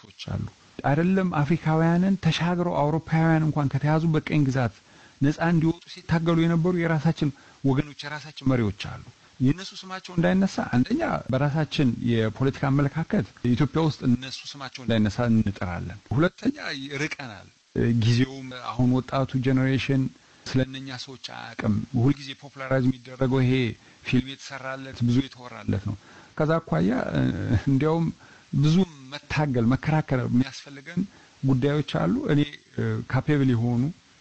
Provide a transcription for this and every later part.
ሰዎች አሉ። አይደለም አፍሪካውያንን ተሻግረው አውሮፓውያን እንኳን ከተያዙ በቀኝ ግዛት ነፃ እንዲወጡ ሲታገሉ የነበሩ የራሳችን ወገኖች የራሳችን መሪዎች አሉ። የእነሱ ስማቸው እንዳይነሳ አንደኛ በራሳችን የፖለቲካ አመለካከት ኢትዮጵያ ውስጥ እነሱ ስማቸው እንዳይነሳ እንጥራለን። ሁለተኛ ርቀናል። ጊዜውም አሁን ወጣቱ ጄኔሬሽን ስለነኛ ሰዎች አያውቅም። ሁልጊዜ ፖፑላራይዝ የሚደረገው ይሄ ፊልም የተሰራለት ብዙ የተወራለት ነው። ከዛ አኳያ እንዲያውም ብዙ መታገል መከራከር የሚያስፈልገን ጉዳዮች አሉ። እኔ ካፔብል የሆኑ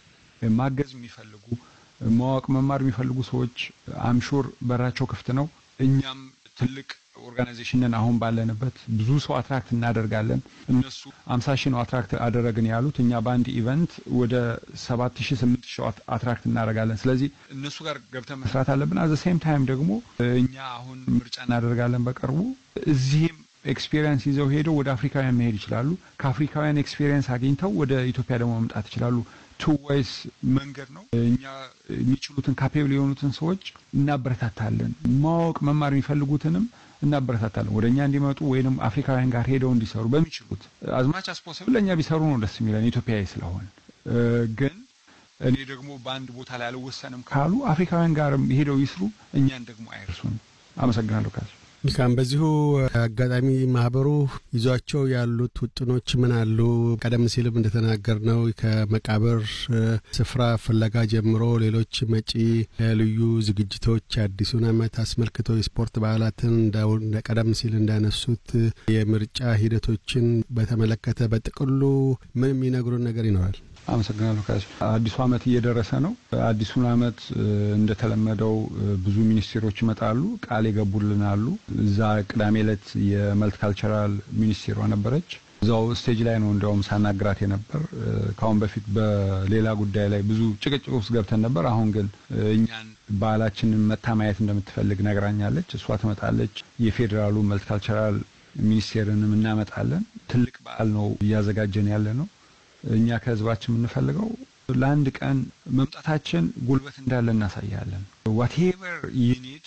ማገዝ የሚፈልጉ ማወቅ መማር የሚፈልጉ ሰዎች አምሹር በራቸው ክፍት ነው። እኛም ትልቅ ኦርጋናይዜሽንን አሁን ባለንበት ብዙ ሰው አትራክት እናደርጋለን። እነሱ አምሳ ሺህ ነው አትራክት አደረግን ያሉት፣ እኛ በአንድ ኢቨንት ወደ ሰባት ሺህ ስምንት ሺህ አትራክት እናደርጋለን። ስለዚህ እነሱ ጋር ገብተን መስራት አለብን። አዘ ሴም ታይም ደግሞ እኛ አሁን ምርጫ እናደርጋለን በቅርቡ እዚህም ኤክስፔሪየንስ ይዘው ሄደው ወደ አፍሪካውያን መሄድ ይችላሉ። ከአፍሪካውያን ኤክስፔሪየንስ አግኝተው ወደ ኢትዮጵያ ደግሞ መምጣት ይችላሉ። ቱ ወይስ መንገድ ነው። እኛ የሚችሉትን ካፔብል የሆኑትን ሰዎች እናበረታታለን። ማወቅ መማር የሚፈልጉትንም እናበረታታለን ወደ እኛ እንዲመጡ ወይንም አፍሪካውያን ጋር ሄደው እንዲሰሩ በሚችሉት አዝማች አስፖስብል ለእኛ ቢሰሩ ነው ደስ የሚለን ኢትዮጵያዊ ስለሆን። ግን እኔ ደግሞ በአንድ ቦታ ላይ አልወሰንም ካሉ አፍሪካውያን ጋርም ሄደው ይስሩ፣ እኛን ደግሞ አይርሱን። አመሰግናለሁ ካሱ መልካም። በዚሁ አጋጣሚ ማህበሩ ይዟቸው ያሉት ውጥኖች ምን አሉ? ቀደም ሲልም እንደተናገር ነው ከመቃብር ስፍራ ፍለጋ ጀምሮ ሌሎች መጪ ልዩ ዝግጅቶች አዲሱን ዓመት አስመልክቶ የስፖርት በዓላትን ቀደም ሲል እንዳነሱት የምርጫ ሂደቶችን በተመለከተ በጥቅሉ ምን የሚነግሩን ነገር ይኖራል? አመሰግናለሁ ካሱ። አዲሱ ዓመት እየደረሰ ነው። አዲሱን ዓመት እንደተለመደው ብዙ ሚኒስቴሮች ይመጣሉ፣ ቃል የገቡልን አሉ። እዛ ቅዳሜ ዕለት የመልቲካልቸራል ሚኒስቴሯ ነበረች። እዛው ስቴጅ ላይ ነው እንዲያውም ሳናግራት የነበር። ከአሁን በፊት በሌላ ጉዳይ ላይ ብዙ ጭቅጭቅ ውስጥ ገብተን ነበር። አሁን ግን እኛን ባህላችንን መታ ማየት እንደምትፈልግ ነግራኛለች። እሷ ትመጣለች። የፌዴራሉ መልቲካልቸራል ሚኒስቴርንም እናመጣለን። ትልቅ በዓል ነው እያዘጋጀን ያለ ነው። እኛ ከህዝባችን የምንፈልገው ለአንድ ቀን መምጣታችን ጉልበት እንዳለ እናሳያለን። ዋቴቨር ዩኒድ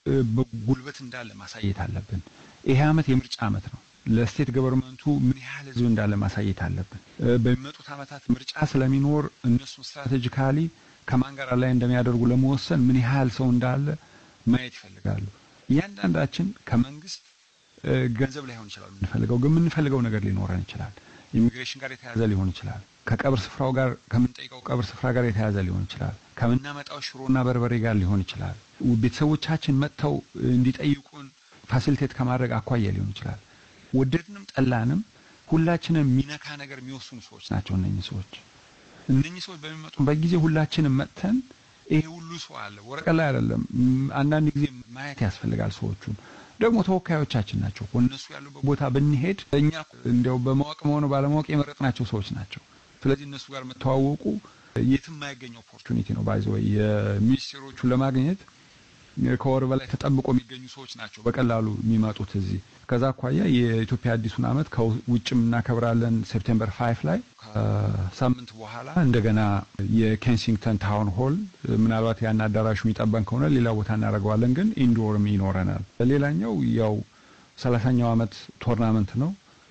ጉልበት እንዳለ ማሳየት አለብን። ይሄ ዓመት የምርጫ ዓመት ነው። ለስቴት ገቨርንመንቱ ምን ያህል ህዝብ እንዳለ ማሳየት አለብን። በሚመጡት ዓመታት ምርጫ ስለሚኖር እነሱን ስትራቴጂካሊ ከማን ጋር ላይ እንደሚያደርጉ ለመወሰን ምን ያህል ሰው እንዳለ ማየት ይፈልጋሉ። እያንዳንዳችን ከመንግስት ገንዘብ ላይሆን ይችላል የምንፈልገው፣ ግን የምንፈልገው ነገር ሊኖረን ይችላል። ኢሚግሬሽን ጋር የተያዘ ሊሆን ይችላል። ከቀብር ስፍራው ጋር ከምንጠይቀው ቀብር ስፍራ ጋር የተያዘ ሊሆን ይችላል። ከምናመጣው ሽሮና በርበሬ ጋር ሊሆን ይችላል። ቤተሰቦቻችን መጥተው እንዲጠይቁን ፋሲሊቴት ከማድረግ አኳያ ሊሆን ይችላል። ወደድንም ጠላንም ሁላችንም የሚነካ ነገር የሚወስኑ ሰዎች ናቸው እነኚህ ሰዎች። እነኚህ ሰዎች በሚመጡበት ጊዜ ሁላችንም መጥተን ይሄ ሁሉ ሰው አለ ወረቀት ላይ አይደለም። አንዳንድ ጊዜ ማየት ያስፈልጋል ሰዎቹን ደግሞ ተወካዮቻችን ናቸው። እነሱ ያሉበት ቦታ ብንሄድ እኛ እንዲያው በማወቅም ሆነ ባለማወቅ የመረጥናቸው ሰዎች ናቸው። ስለዚህ እነሱ ጋር መተዋወቁ የትም የማይገኝ ኦፖርቹኒቲ ነው። ባይዘ ወይ የሚኒስቴሮቹን ለማግኘት ከወር በላይ ተጠብቆ የሚገኙ ሰዎች ናቸው በቀላሉ የሚመጡት እዚህ። ከዛ አኳያ የኢትዮጵያ አዲሱን ዓመት ከውጭም እናከብራለን ሴፕቴምበር ፋይፍ ላይ ከሳምንት በኋላ እንደገና የኬንሲንግተን ታውን ሆል ምናልባት ያን አዳራሹ የሚጠበን ከሆነ ሌላ ቦታ እናደርገዋለን፣ ግን ኢንዶርም ይኖረናል። ሌላኛው ያው ሰላሳኛው ዓመት ቶርናመንት ነው።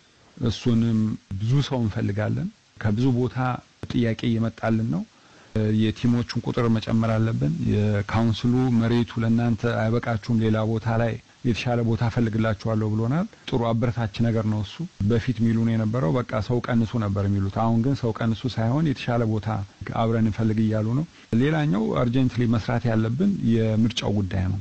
እሱንም ብዙ ሰው እንፈልጋለን። ከብዙ ቦታ ጥያቄ እየመጣልን ነው። የቲሞቹን ቁጥር መጨመር አለብን። የካውንስሉ መሬቱ ለእናንተ አይበቃችሁም፣ ሌላ ቦታ ላይ የተሻለ ቦታ ፈልግላችኋለሁ ብሎናል። ጥሩ አበረታች ነገር ነው እሱ። በፊት ሚሉን የነበረው በቃ ሰው ቀንሱ ነበር የሚሉት። አሁን ግን ሰው ቀንሱ ሳይሆን የተሻለ ቦታ አብረን እንፈልግ እያሉ ነው። ሌላኛው አርጀንትሊ መስራት ያለብን የምርጫው ጉዳይ ነው።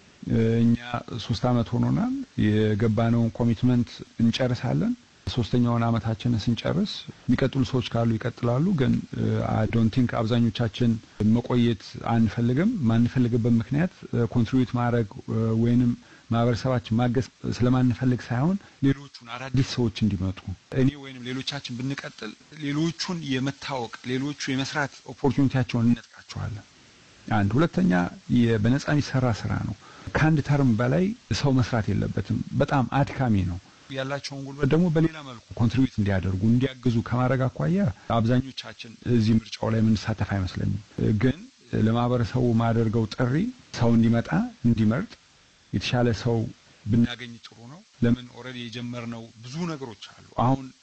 እኛ ሶስት አመት ሆኖናል። የገባነውን ኮሚትመንት እንጨርሳለን። ሶስተኛውን አመታችንን ስንጨርስ የሚቀጥሉ ሰዎች ካሉ ይቀጥላሉ። ግን አይ ዶንት ቲንክ አብዛኞቻችን መቆየት አንፈልግም። ማንፈልግበት ምክንያት ኮንትሪቢዩት ማድረግ ወይንም ማህበረሰባችን ማገዝ ስለማንፈልግ ሳይሆን ሌሎቹን አዳዲስ ሰዎች እንዲመጡ እኔ ወይንም ሌሎቻችን ብንቀጥል ሌሎቹን የመታወቅ ሌሎቹ የመስራት ኦፖርቹኒቲያቸውን እንነጥቃቸዋለን። አንድ ሁለተኛ በነጻ የሚሰራ ስራ ነው። ከአንድ ተርም በላይ ሰው መስራት የለበትም። በጣም አድካሚ ነው። ያላቸውን ጉልበት ደግሞ በሌላ መልኩ ኮንትሪቢዩት እንዲያደርጉ እንዲያግዙ ከማድረግ አኳያ አብዛኞቻችን እዚህ ምርጫው ላይ የምንሳተፍ አይመስለኝም። ግን ለማህበረሰቡ ማደርገው ጥሪ ሰው እንዲመጣ እንዲመርጥ የተሻለ ሰው ብናገኝ ጥሩ ነው። ለምን ኦልሬዲ የጀመርነው ብዙ ነገሮች አሉ። አሁን